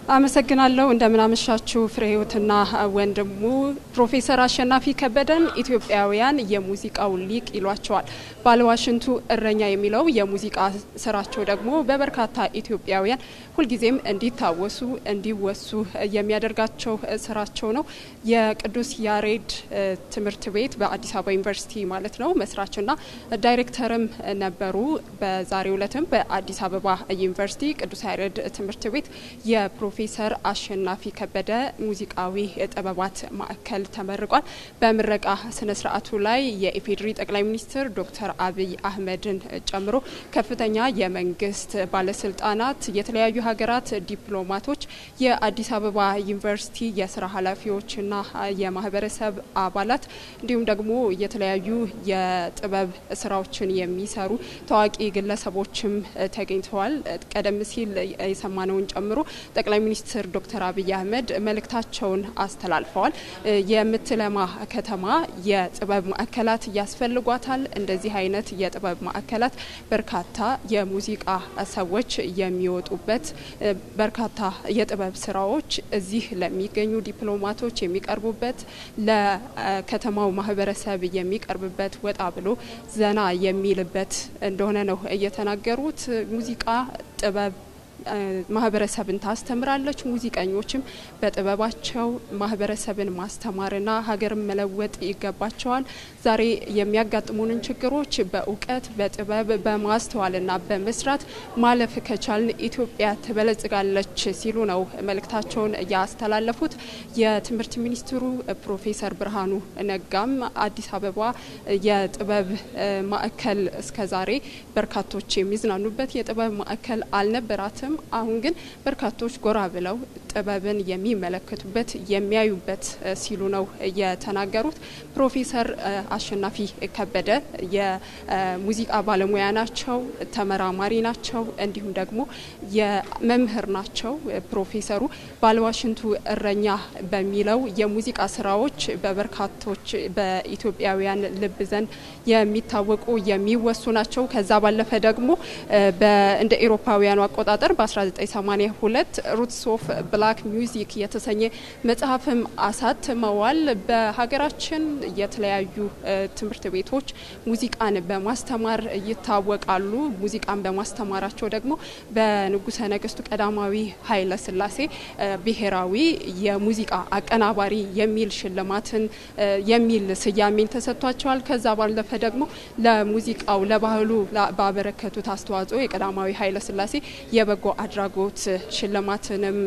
አመሰግናለሁ። እንደምናመሻችሁ ፍሬህይወትና ወንድሙ። ፕሮፌሰር አሸናፊ ከበደን ኢትዮጵያውያን የሙዚቃው ሊቅ ይሏቸዋል። ባለዋሽንቱ እረኛ የሚለው የሙዚቃ ስራቸው ደግሞ በበርካታ ኢትዮጵያውያን ሁልጊዜም እንዲታወሱ እንዲወሱ የሚያደርጋቸው ስራቸው ነው። የቅዱስ ያሬድ ትምህርት ቤት በአዲስ አበባ ዩኒቨርሲቲ ማለት ነው መስራችና ዳይሬክተርም ነበሩ። በዛሬው ዕለትም በአዲስ አበባ ዩኒቨርሲቲ ቅዱስ ያሬድ ትምህርት ቤት የፕሮፌሰር አሸናፊ ከበደ ሙዚቃዊ ጥበባት ማዕከል ተመርቋል። በምረቃ ስነ ስርዓቱ ላይ የኢፌዴሪ ጠቅላይ ሚኒስትር ዶክተር አብይ አህመድን ጨምሮ ከፍተኛ የመንግስት ባለስልጣናት፣ የተለያዩ ሀገራት ዲፕሎማቶች፣ የአዲስ አበባ ዩኒቨርሲቲ የስራ ኃላፊዎችና የማህበረሰብ አባላት እንዲሁም ደግሞ የተለያዩ የጥበብ ስራዎችን የሚሰሩ ታዋቂ ግለሰቦችም ተገኝተዋል። ቀደም ሲል የሰማነውን ጨምሮ ጠቅላይ ሚኒስትር ዶክተር አብይ አህመድ መልእክታቸውን አስተላልፈዋል። የምትለማ ከተማ የጥበብ ማዕከላት ያስፈልጓታል። እንደዚህ አይነት የጥበብ ማዕከላት በርካታ የሙዚቃ ሰዎች የሚወጡበት በርካታ የጥበብ ስራዎች እዚህ ለሚገኙ ዲፕሎማቶች የሚቀርቡበት ለከተማው ማህበረሰብ የሚቀርብበት ወጣ ብሎ ዘና የሚልበት እንደሆነ ነው እየተናገሩት። ሙዚቃ ጥበብ ማህበረሰብን ታስተምራለች። ሙዚቀኞችም በጥበባቸው ማህበረሰብን ማስተማርና ሀገርን መለወጥ ይገባቸዋል። ዛሬ የሚያጋጥሙንን ችግሮች በእውቀት በጥበብ በማስተዋልና በመስራት ማለፍ ከቻልን ኢትዮጵያ ትበለጽጋለች ሲሉ ነው መልእክታቸውን ያስተላለፉት። የትምህርት ሚኒስትሩ ፕሮፌሰር ብርሃኑ ነጋም አዲስ አበባ የጥበብ ማዕከል እስከዛሬ በርካቶች የሚዝናኑበት የጥበብ ማዕከል አልነበራትም። አሁን ግን በርካቶች ጎራ ብለው ጥበብን የሚመለከቱበት የሚያዩበት ሲሉ ነው የተናገሩት። ፕሮፌሰር አሸናፊ ከበደ የሙዚቃ ባለሙያ ናቸው፣ ተመራማሪ ናቸው፣ እንዲሁም ደግሞ የመምህር ናቸው። ፕሮፌሰሩ ባለዋሽንቱ እረኛ በሚለው የሙዚቃ ስራዎች በበርካቶች በኢትዮጵያውያን ልብ ዘንድ የሚታወቁ የሚወሱ ናቸው። ከዛ ባለፈ ደግሞ እንደ ኤሮፓውያኑ አቆጣጠር በ1982 ሩትስ ኦፍ ብላክ ሚውዚክ የተሰኘ መጽሐፍም አሳትመዋል። በሀገራችን የተለያዩ ትምህርት ቤቶች ሙዚቃን በማስተማር ይታወቃሉ። ሙዚቃን በማስተማራቸው ደግሞ በንጉሰ ነገስቱ ቀዳማዊ ኃይለ ሥላሴ ብሔራዊ የሙዚቃ አቀናባሪ የሚል ሽልማትን የሚል ስያሜን ተሰጥቷቸዋል። ከዛ ባለፈ ደግሞ ለሙዚቃው ለባህሉ ባበረከቱት አስተዋጽኦ የቀዳማዊ ኃይለ ሥላሴ የበጎ አድራጎት ሽልማትንም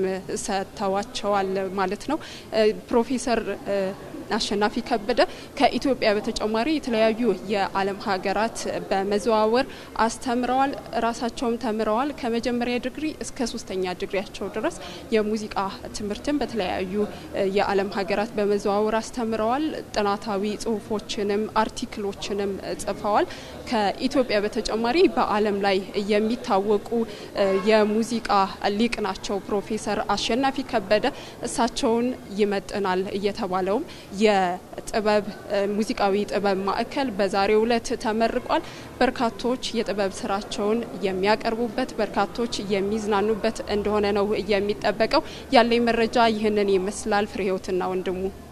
ሰጥተዋቸዋል ማለት ነው። ፕሮፌሰር አሸናፊ ከበደ ከኢትዮጵያ በተጨማሪ የተለያዩ የዓለም ሀገራት በመዘዋወር አስተምረዋል። ራሳቸውም ተምረዋል። ከመጀመሪያ ዲግሪ እስከ ሶስተኛ ዲግሪያቸው ድረስ የሙዚቃ ትምህርትን በተለያዩ የዓለም ሀገራት በመዘዋወር አስተምረዋል። ጥናታዊ ጽሁፎችንም አርቲክሎችንም ጽፈዋል። ከኢትዮጵያ በተጨማሪ በዓለም ላይ የሚታወቁ የሙዚቃ ሊቅ ናቸው ፕሮፌሰር አሸናፊ ከበደ። እሳቸውን ይመጥናል እየተባለውም የጥበብ ሙዚቃዊ ጥበብ ማዕከል በዛሬው ዕለት ተመርቋል። በርካቶች የጥበብ ስራቸውን የሚያቀርቡበት፣ በርካቶች የሚዝናኑበት እንደሆነ ነው የሚጠበቀው። ያለኝ መረጃ ይህንን ይመስላል። ፍሬህይወትና ወንድሙ